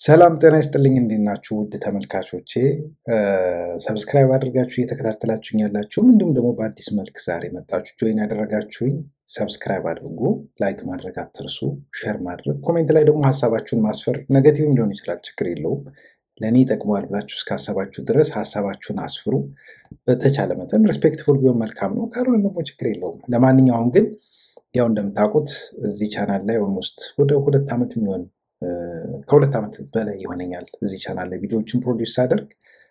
ሰላም ጤና ይስጥልኝ። እንዴት ናችሁ ውድ ተመልካቾቼ? ሰብስክራይብ አድርጋችሁ እየተከታተላችሁኝ ያላችሁም እንዲሁም ደግሞ በአዲስ መልክ ዛሬ መጣችሁ ጆይን ያደረጋችሁኝ ሰብስክራይብ አድርጉ፣ ላይክ ማድረግ አትርሱ፣ ሼር ማድረግ፣ ኮሜንት ላይ ደግሞ ሀሳባችሁን ማስፈር ነገቲቭም ሊሆን ይችላል፣ ችግር የለውም። ለእኔ ይጠቅመዋል ብላችሁ እስካሰባችሁ ድረስ ሀሳባችሁን አስፍሩ። በተቻለ መጠን ሬስፔክትፉል ቢሆን መልካም ነው፣ ካልሆነ ደግሞ ችግር የለውም። ለማንኛውም ግን ያው እንደምታውቁት እዚህ ቻናል ላይ ኦልሞስት ወደ ሁለት ዓመት የሚሆን ከሁለት ዓመት በላይ ይሆነኛል እዚህ ቻናል ላይ ቪዲዮዎችን ፕሮዲውስ ሳደርግ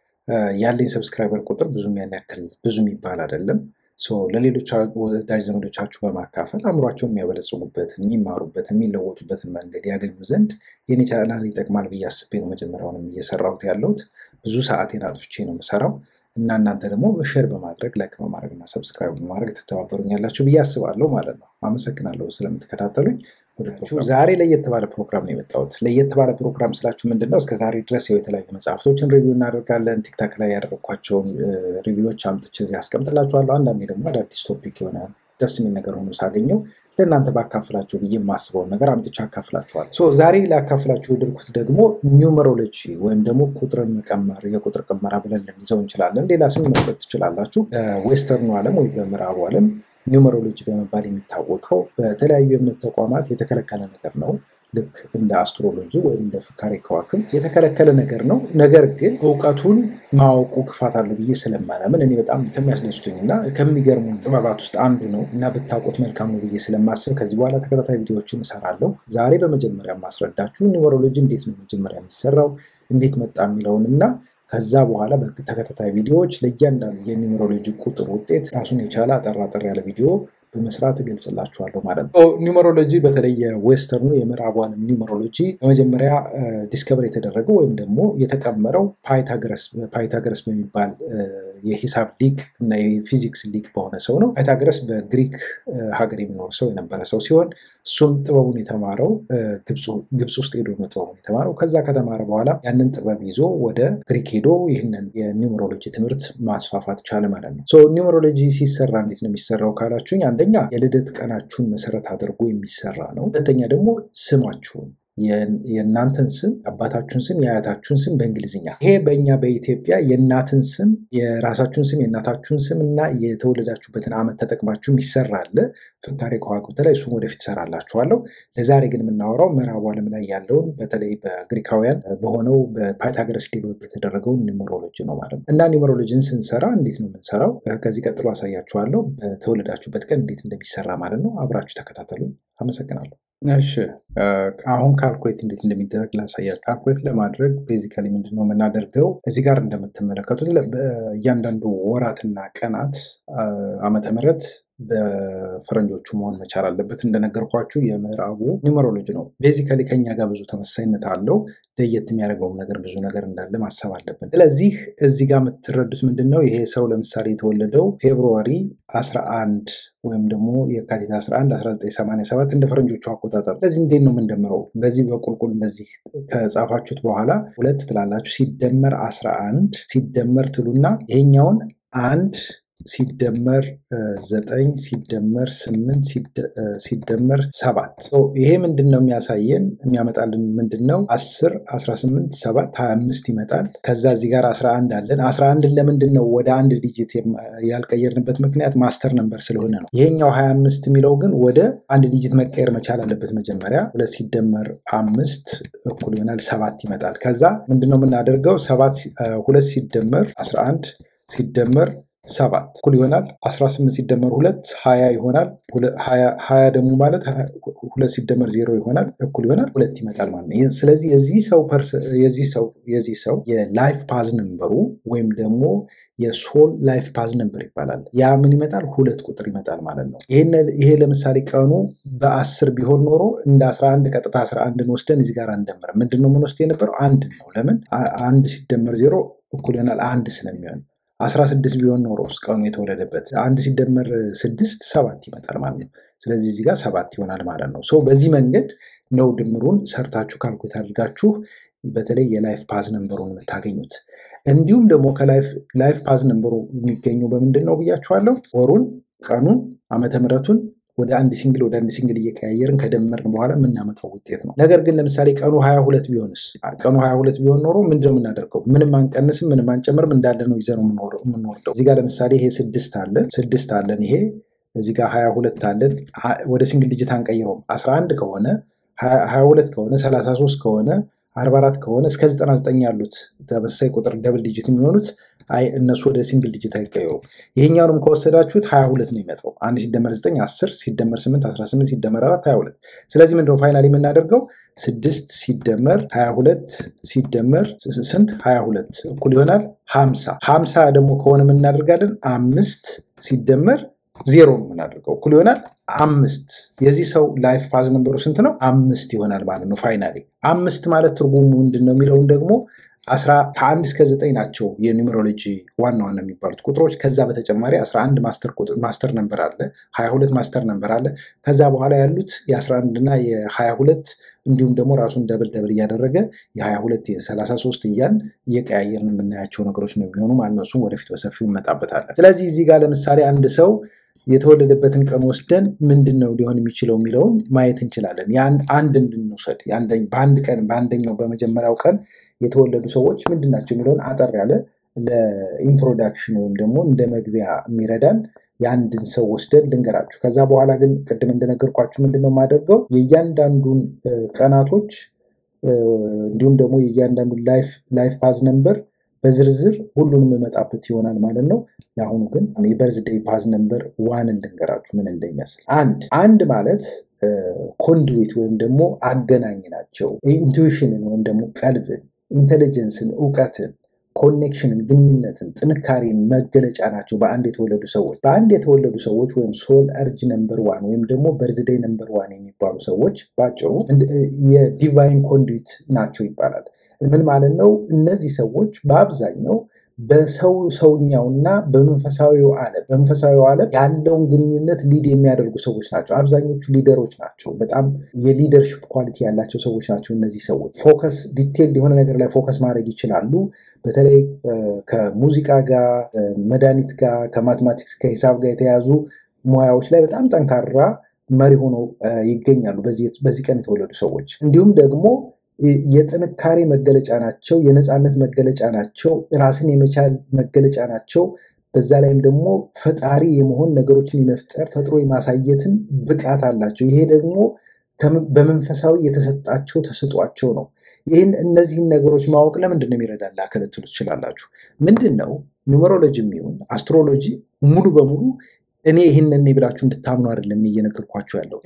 ያለኝ ሰብስክራይበር ቁጥር ብዙም ያን ያክል ብዙ የሚባል አይደለም። ለሌሎች ወዳጅ ዘመዶቻችሁ በማካፈል አእምሯቸውን የሚያበለጽጉበትን፣ የሚማሩበትን፣ የሚለወጡበትን መንገድ ያገኙ ዘንድ የኔ ቻናል ይጠቅማል ብዬ አስቤ ነው መጀመሪያውንም እየሰራሁት ያለሁት። ብዙ ሰዓቴን አጥፍቼ ነው የምሰራው እና እናንተ ደግሞ በሼር በማድረግ ላይክ በማድረግ እና ሰብስክራይብ በማድረግ ትተባበሩኛላችሁ ብዬ አስባለሁ ማለት ነው። አመሰግናለሁ ስለምትከታተሉኝ። ዛሬ ለየት ባለ ፕሮግራም ነው የመጣሁት። ለየት ባለ ፕሮግራም ስላችሁ ምንድን ነው? እስከዛሬ ድረስ ያው የተለያዩ መጽሐፍቶችን ሪቪው እናደርጋለን። ቲክታክ ላይ ያደረግኳቸውን ሪቪዎች አምጥቼ እዚህ አስቀምጥላችኋለሁ። አንዳንዴ ደግሞ አዳዲስ ቶፒክ የሆነ ደስ የሚል ነገር ሆኖ ሳገኘው ለእናንተ ባካፍላችሁ ብዬ የማስበውን ነገር አምጥቼ አካፍላችኋለሁ። ዛሬ ላካፍላችሁ የድርኩት ደግሞ ኒውመሮሎጂ ወይም ደግሞ ቁጥርን መቀመር የቁጥር ቅመራ ብለን ልንይዘው እንችላለን። ሌላ ስም መስጠት ትችላላችሁ። በዌስተርኑ ዓለም ወይም በምዕራቡ ዓለም ኒውመሮሎጂ በመባል የሚታወቀው በተለያዩ የእምነት ተቋማት የተከለከለ ነገር ነው። ልክ እንደ አስትሮሎጂ ወይም እንደ ፍካሬ ከዋክብት የተከለከለ ነገር ነው። ነገር ግን እውቀቱን ማወቁ ክፋት አለው ብዬ ስለማላምን እኔ በጣም ከሚያስደስቱኝ እና ከሚገርሙ ጥበባት ውስጥ አንዱ ነው እና ብታውቁት መልካም ነው ብዬ ስለማስብ ከዚህ በኋላ ተከታታይ ቪዲዮዎችን እሰራለሁ። ዛሬ በመጀመሪያ ማስረዳችሁ ኒውመሮሎጂ እንዴት ነው መጀመሪያ የሚሰራው እንዴት መጣ የሚለውን እና ከዛ በኋላ በተከታታይ ቪዲዮዎች ለእያንዳንዱ የኒውመሮሎጂ ቁጥር ውጤት ራሱን የቻለ አጠር አጠር ያለ ቪዲዮ በመስራት እገልጽላችኋለሁ ማለት ነው። ኒውመሮሎጂ በተለይ የዌስተርኑ የምዕራቡ ዓለም ኒውመሮሎጂ በመጀመሪያ ዲስከቨር የተደረገው ወይም ደግሞ የተቀመረው ፓይታገረስ በሚባል የሂሳብ ሊቅ እና የፊዚክስ ሊቅ በሆነ ሰው ነው። ፓይታገረስ በግሪክ ሀገር የሚኖር ሰው የነበረ ሰው ሲሆን እሱም ጥበቡን የተማረው ግብፅ ውስጥ ሄዶ ነው ጥበቡን የተማረው። ከዛ ከተማረ በኋላ ያንን ጥበብ ይዞ ወደ ግሪክ ሄዶ ይህንን የኒውመሮሎጂ ትምህርት ማስፋፋት ቻለ ማለት ነው። ኒውመሮሎጂ ሲሰራ እንዴት ነው የሚሰራው ካላችሁኝ አንደኛ የልደት ቀናችሁን መሰረት አድርጎ የሚሰራ ነው። ሁለተኛ ደግሞ ስማችሁን የእናንተን ስም የአባታችሁን ስም የአያታችሁን ስም በእንግሊዝኛ ይሄ በእኛ በኢትዮጵያ የእናትን ስም የራሳችሁን ስም የእናታችሁን ስም እና የተወለዳችሁበትን ዓመት ተጠቅማችሁ የሚሰራ አለ። ፍካሬ ከዋክብት ላይ እሱም ወደፊት እሰራላችኋለሁ። ለዛሬ ግን የምናወራው ምዕራቡ ዓለም ላይ ያለውን በተለይ በግሪካውያን በሆነው በፓይታገረስ ዴቨሎፕ የተደረገውን ኒውመሮሎጂ ነው ማለት ነው። እና ኒውመሮሎጂን ስንሰራ እንዴት ነው የምንሰራው? ከዚህ ቀጥሎ አሳያችኋለሁ። በተወለዳችሁበት ቀን እንዴት እንደሚሰራ ማለት ነው። አብራችሁ ተከታተሉ። አመሰግናለሁ። እሺ አሁን ካልኩሌት እንዴት እንደሚደረግ ላሳያችሁ። ካልኩሌት ለማድረግ ቤዚካሊ ምንድን ነው የምናደርገው? እዚህ ጋር እንደምትመለከቱት እያንዳንዱ ወራትና ቀናት ዓመተ ምሕረት በፈረንጆቹ መሆን መቻል አለበት። እንደነገርኳችሁ የምዕራቡ ኒውመሮሎጂ ነው። ቤዚካሊ ከኛ ጋር ብዙ ተመሳሳይነት አለው። ለየት የሚያደርገውም ነገር ብዙ ነገር እንዳለ ማሰብ አለብን። ስለዚህ እዚህ ጋር የምትረዱት ምንድን ነው? ይሄ ሰው ለምሳሌ የተወለደው ፌብሩዋሪ 11 ወይም ደግሞ የካቲት 11 1987 እንደ ፈረንጆቹ አቆጣጠር። ስለዚህ እንዴት ነው የምንደምረው? በዚህ በቁልቁል እንደዚህ ከጻፋችሁት በኋላ ሁለት ትላላችሁ። ሲደመር 11 ሲደመር ትሉና ይሄኛውን አንድ ሲደመር ዘጠኝ ሲደመር ስምንት ሲደመር ሰባት ይሄ ምንድን ነው የሚያሳየን የሚያመጣልን ምንድን ነው? አስር አስራ ስምንት ሰባት ሀያ አምስት ይመጣል። ከዛ እዚህ ጋር አስራ አንድ አለን። አስራ አንድን ለምንድን ነው ወደ አንድ ዲጂት ያልቀየርንበት ምክንያት ማስተር ነምበር ስለሆነ ነው። ይሄኛው ሀያ አምስት የሚለው ግን ወደ አንድ ዲጂት መቀየር መቻል አለበት። መጀመሪያ ሁለት ሲደመር አምስት እኩል ይሆናል ሰባት ይመጣል። ከዛ ምንድን ነው የምናደርገው? ሰባት ሁለት ሲደመር አስራ አንድ ሲደመር ሰባት እኩል ይሆናል 18 ሲደመር ሁለት ሀያ ይሆናል። ሀያ ደግሞ ማለት ሁለት ሲደመር ዜሮ ይሆናል እኩል ይሆናል ሁለት ይመጣል ማለት ነው። ስለዚህ የዚህ ሰው የላይፍ ፓዝ ነምበሩ ወይም ደግሞ የሶል ላይፍ ፓዝ ነምበር ይባላል። ያ ምን ይመጣል? ሁለት ቁጥር ይመጣል ማለት ነው። ይሄ ለምሳሌ ቀኑ በአስር ቢሆን ኖሮ እንደ 11 ቀጥታ 11ን ወስደን እዚህ ጋር አንደምርም። ምንድን ነው የምንወስድ የነበረው አንድ ነው። ለምን አንድ ሲደመር ዜሮ እኩል ይሆናል አንድ ስለሚሆን አስራ ስድስት ቢሆን ኖሮ ቀኑ የተወለደበት አንድ ሲደመር ስድስት ሰባት ይመጣል ማለት ነው። ስለዚህ እዚህ ጋር ሰባት ይሆናል ማለት ነው። ሶ በዚህ መንገድ ነው ድምሩን ሰርታችሁ ካልኩሌት አድርጋችሁ በተለይ የላይፍ ፓዝ ነንበሩን የምታገኙት። እንዲሁም ደግሞ ከላይፍ ፓዝ ነንበሩ የሚገኘው በምንድን ነው ብያችኋለሁ? ወሩን፣ ቀኑን፣ ዓመተ ምሕረቱን ወደ አንድ ሲንግል ወደ አንድ ሲንግል እየቀያየርን ከደመርን በኋላ የምናመጣው ውጤት ነው። ነገር ግን ለምሳሌ ቀኑ ሀያ ሁለት ቢሆንስ? ቀኑ ሀያ ሁለት ቢሆን ኖሮ ምንድነው የምናደርገው? ምንም አንቀንስም፣ ምንም አንጨምርም፣ እንዳለ ነው ይዘነው የምንወርደው። እዚህ ጋር ለምሳሌ ይሄ ስድስት አለን ስድስት አለን ይሄ እዚህ ጋር ሀያ ሁለት አለን። ወደ ሲንግል ዲጂት አንቀይረውም። አስራ አንድ ከሆነ ሀያ ሁለት ከሆነ ሰላሳ ሶስት ከሆነ አርባ አራት ከሆነ እስከ ዘጠና ዘጠኝ ያሉት ተመሳሳይ ቁጥር ደብል ዲጂት የሚሆኑት አይ እነሱ ወደ ሲንግል ዲጂት አይቀየሩም። ይሄኛውንም ከወሰዳችሁት ሀያ ሁለት ነው የሚመጣው። አንድ ሲደመር ዘጠኝ አስር ሲደመር ስምንት አስራ ስምንት ሲደመር አራት ሀያ ሁለት ስለዚህ ምንድነው ፋይናል የምናደርገው ስድስት ሲደመር ሀያ ሁለት ሲደመር ስንት ሀያ ሁለት እኩል ይሆናል ሀምሳ ሀምሳ ደግሞ ከሆነ የምናደርጋለን አምስት ሲደመር ዜሮ ነው የምናደርገው እኩል ይሆናል አምስት። የዚህ ሰው ላይፍ ፓዝ ነምበሩ ስንት ነው? አምስት ይሆናል ማለት ነው። ፋይናሊ አምስት ማለት ትርጉሙ ምንድን ነው የሚለውን ደግሞ ከአንድ እስከ ዘጠኝ ናቸው የኒውሜሮሎጂ ዋና ዋና የሚባሉት ቁጥሮች። ከዛ በተጨማሪ 11 ማስተር ነምበር አለ፣ 22 ማስተር ነምበር አለ። ከዛ በኋላ ያሉት የ11 እና የ22 እንዲሁም ደግሞ ራሱን ደብል ደብል እያደረገ የ22 የ33 እያን እየቀያየርን የምናያቸው ነገሮች ነው የሚሆኑ ማለት ነው። እሱም ወደፊት በሰፊው እንመጣበታለን። ስለዚህ እዚህ ጋር ለምሳሌ አንድ ሰው የተወለደበትን ቀን ወስደን ምንድን ነው ሊሆን የሚችለው የሚለውን ማየት እንችላለን። አንድ እንድንውሰድ በአንድ ቀን በአንደኛው በመጀመሪያው ቀን የተወለዱ ሰዎች ምንድን ናቸው የሚለውን አጠር ያለ ለኢንትሮዳክሽን ወይም ደግሞ እንደ መግቢያ የሚረዳን የአንድን ሰው ወስደን ልንገራችሁ። ከዛ በኋላ ግን ቅድም እንደነገርኳችሁ ምንድን ነው የማደርገው የእያንዳንዱን ቀናቶች እንዲሁም ደግሞ የእያንዳንዱን ላይፍ ፓዝ ነምበር በዝርዝር ሁሉንም የመጣበት ይሆናል ማለት ነው። ለአሁኑ ግን የበርዝዴይ ፓዝ ነምበር ዋንን ልንገራችሁ ምን እንደሚመስል። አንድ አንድ ማለት ኮንዱዊት ወይም ደግሞ አገናኝ ናቸው። ኢንቱዊሽንን ወይም ደግሞ ቀልብን፣ ኢንቴሊጀንስን፣ እውቀትን፣ ኮኔክሽንን፣ ግንኙነትን፣ ጥንካሬን መገለጫ ናቸው በአንድ የተወለዱ ሰዎች። በአንድ የተወለዱ ሰዎች ወይም ሶል እርጅ ነምበር ዋን ወይም ደግሞ በርዝዴይ ነምበር ዋን የሚባሉ ሰዎች በአጭሩ የዲቫይን ኮንዱዊት ናቸው ይባላል። ምን ማለት ነው? እነዚህ ሰዎች በአብዛኛው በሰው ሰውኛውና በመንፈሳዊው ዓለም በመንፈሳዊው ዓለም ያለውን ግንኙነት ሊድ የሚያደርጉ ሰዎች ናቸው። አብዛኞቹ ሊደሮች ናቸው። በጣም የሊደርሽፕ ኳሊቲ ያላቸው ሰዎች ናቸው። እነዚህ ሰዎች ፎከስ ዲቴል የሆነ ነገር ላይ ፎከስ ማድረግ ይችላሉ። በተለይ ከሙዚቃ ጋር፣ መድኃኒት ጋር፣ ከማትማቲክስ ከሂሳብ ጋር የተያዙ ሙያዎች ላይ በጣም ጠንካራ መሪ ሆነው ይገኛሉ በዚህ ቀን የተወለዱ ሰዎች እንዲሁም ደግሞ የጥንካሬ መገለጫ ናቸው። የነፃነት መገለጫ ናቸው። ራስን የመቻል መገለጫ ናቸው። በዛ ላይም ደግሞ ፈጣሪ የመሆን ነገሮችን የመፍጠር ፈጥሮ የማሳየትን ብቃት አላቸው። ይሄ ደግሞ በመንፈሳዊ የተሰጣቸው ተሰጧቸው ነው። ይህን እነዚህን ነገሮች ማወቅ ለምንድን ነው የሚረዳን ላከለትሉ ትችላላችሁ። ምንድን ነው ኒውመሮሎጂ የሚሆን አስትሮሎጂ ሙሉ በሙሉ እኔ ይህንን ብላችሁ እንድታምኑ አይደለም እየነገርኳችሁ ያለው።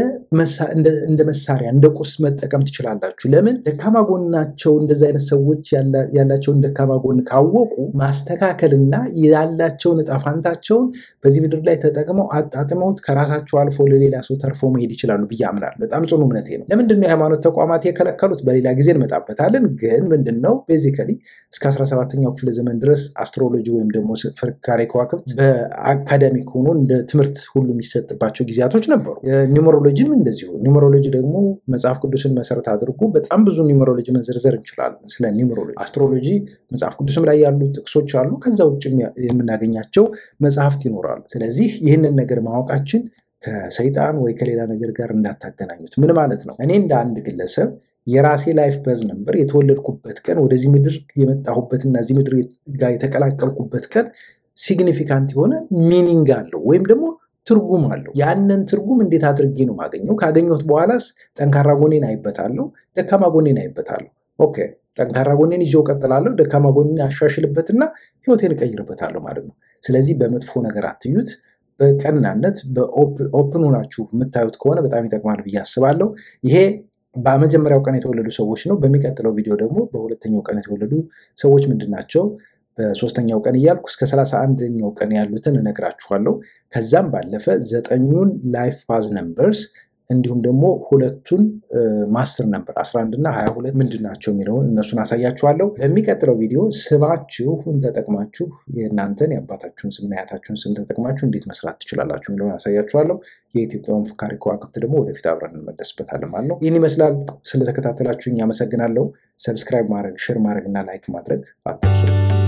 እንደ መሳሪያ እንደ ቁስ መጠቀም ትችላላችሁ። ለምን ደካማ ጎናቸው እንደዚህ አይነት ሰዎች ያላቸውን ደካማ ጎን ካወቁ ማስተካከልና ያላቸውን እጣ ፋንታቸውን በዚህ ምድር ላይ ተጠቅመው አጣጥመውት ከራሳቸው አልፎ ለሌላ ሰው ተርፎ መሄድ ይችላሉ ብዬ አምናለሁ። በጣም ጽኑ እምነቴ ነው። ለምንድን ነው የሃይማኖት ተቋማት የከለከሉት? በሌላ ጊዜ እንመጣበታለን። ግን ምንድን ነው ቤዚካሊ እስከ 17ኛው ክፍለ ዘመን ድረስ አስትሮሎጂ ወይም ደግሞ ፍርካሬ ከዋክብት በአካዳሚክ ሆኖ እንደ ትምህርት ሁሉ የሚሰጥባቸው ጊዜያቶች ነበሩ። ኒውመሮሎጂም እንደዚሁ። ኒውመሮሎጂ ደግሞ መጽሐፍ ቅዱስን መሰረት አድርጎ በጣም ብዙ ኒውመሮሎጂ መዘርዘር እንችላለን። ስለ ኒውመሮሎጂ አስትሮሎጂ መጽሐፍ ቅዱስም ላይ ያሉ ጥቅሶች አሉ። ከዛ ውጭ የምናገኛቸው መጽሐፍት ይኖራሉ። ስለዚህ ይህንን ነገር ማወቃችን ከሰይጣን ወይ ከሌላ ነገር ጋር እንዳታገናኙት። ምን ማለት ነው? እኔ እንደ አንድ ግለሰብ የራሴ ላይፍ በዝ ነበር የተወለድኩበት ቀን ወደዚህ ምድር የመጣሁበትና እዚህ ምድር ጋር የተቀላቀልኩበት ቀን ሲግኒፊካንት የሆነ ሚኒንግ አለው ወይም ደግሞ ትርጉም አለው። ያንን ትርጉም እንዴት አድርጌ ነው ማገኘው? ካገኘሁት በኋላስ ጠንካራ ጎኔን አይበታለሁ፣ ደካማ ጎኔን አይበታለሁ። ኦኬ ጠንካራ ጎኔን ይዤው ቀጥላለሁ፣ ደካማ ጎኔን አሻሽልበትና ህይወቴን እቀይርበታለሁ ማለት ነው። ስለዚህ በመጥፎ ነገር አትዩት። በቀናነት በኦፕን ሆናችሁ የምታዩት ከሆነ በጣም ይጠቅማል ብዬ አስባለሁ። ይሄ በመጀመሪያው ቀን የተወለዱ ሰዎች ነው። በሚቀጥለው ቪዲዮ ደግሞ በሁለተኛው ቀን የተወለዱ ሰዎች ምንድን ናቸው በሶስተኛው ቀን እያልኩ እስከ ሰላሳ አንደኛው ቀን ያሉትን እነግራችኋለሁ። ከዛም ባለፈ ዘጠኙን ላይፍ ፓዝ ነምበርስ እንዲሁም ደግሞ ሁለቱን ማስተር ነምበር 11 እና 22 ምንድን ናቸው የሚለውን እነሱን አሳያችኋለሁ። በሚቀጥለው ቪዲዮ ስማችሁን ተጠቅማችሁ የእናንተን የአባታችሁን ስምና የአያታችሁን ስም ተጠቅማችሁ እንዴት መስራት ትችላላችሁ የሚለውን አሳያችኋለሁ። የኢትዮጵያውን ፍካሪ ከዋክብት ደግሞ ወደፊት አብረን እንመለስበታለን ማለት ነው። ይህን ይመስላል። ስለተከታተላችሁኝ አመሰግናለሁ። ሰብስክራይብ ማድረግ፣ ሼር ማድረግ እና ላይክ ማድረግ አትርሱ።